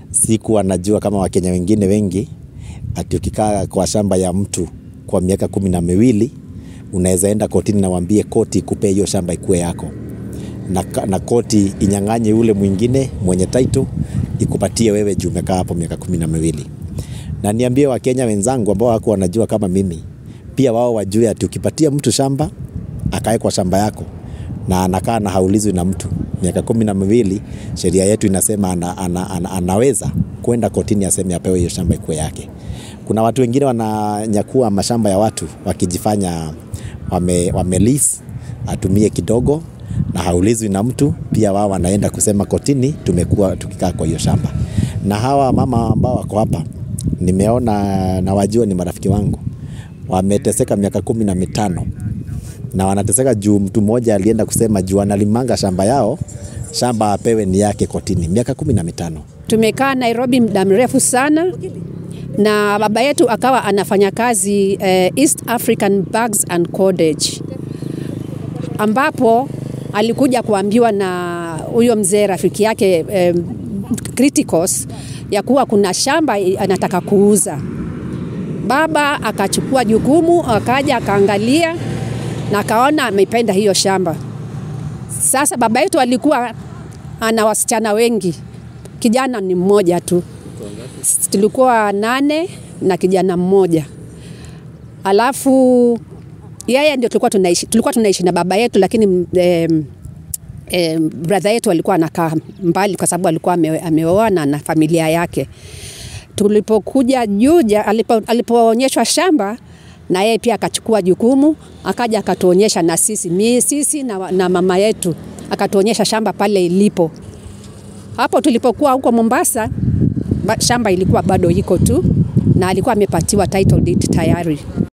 Sikuwa najua kama Wakenya wengine wengi ati ukikaa kwa shamba ya mtu kwa miaka kumi na miwili unaweza enda kotini na waambie koti ikupee hiyo shamba ikuwe yako na, na koti inyang'anye ule mwingine mwenye title ikupatie wewe juu umekaa hapo miaka kumi na miwili. Na niambie Wakenya wenzangu ambao wako wanajua kama mimi, pia wao wajue ati ukipatia mtu shamba akae kwa shamba yako na anakaa na haulizwi na mtu miaka kumi na miwili, sheria yetu inasema ana, ana, ana, anaweza kwenda kotini aseme apewe hiyo shamba ikuwe yake. Kuna watu wengine wananyakua mashamba ya watu wakijifanya wame, wame lease atumie kidogo na haulizwi na mtu, pia wao wanaenda kusema kotini, tumekuwa tukikaa kwa hiyo shamba. Na hawa mama ambao wako hapa nimeona na wajua ni marafiki wangu, wameteseka miaka kumi na mitano na wanateseka juu mtu mmoja alienda kusema juu analimanga shamba yao, shamba apewe ni yake kotini, miaka kumi na mitano. Tumekaa Nairobi muda mrefu sana na baba yetu akawa anafanya kazi eh, East African Bags and Cordage, ambapo alikuja kuambiwa na huyo mzee rafiki yake eh, Criticos ya kuwa kuna shamba anataka kuuza. Baba akachukua jukumu, akaja akaangalia na akaona ameipenda hiyo shamba. Sasa baba yetu alikuwa ana wasichana wengi, kijana ni mmoja tu, tulikuwa nane na kijana mmoja. Alafu yeye ndio tulikuwa tunaishi, tulikuwa tunaishi na baba yetu, lakini eh, eh, brother yetu alikuwa anakaa mbali kwa sababu alikuwa ame, ameoa na na familia yake. Tulipokuja Juja, alipo, alipoonyeshwa shamba na yeye pia akachukua jukumu, akaja akatuonyesha na sisi mi, sisi na, na mama yetu akatuonyesha shamba pale ilipo. Hapo tulipokuwa huko Mombasa, ba- shamba ilikuwa bado iko tu na alikuwa amepatiwa title deed tayari.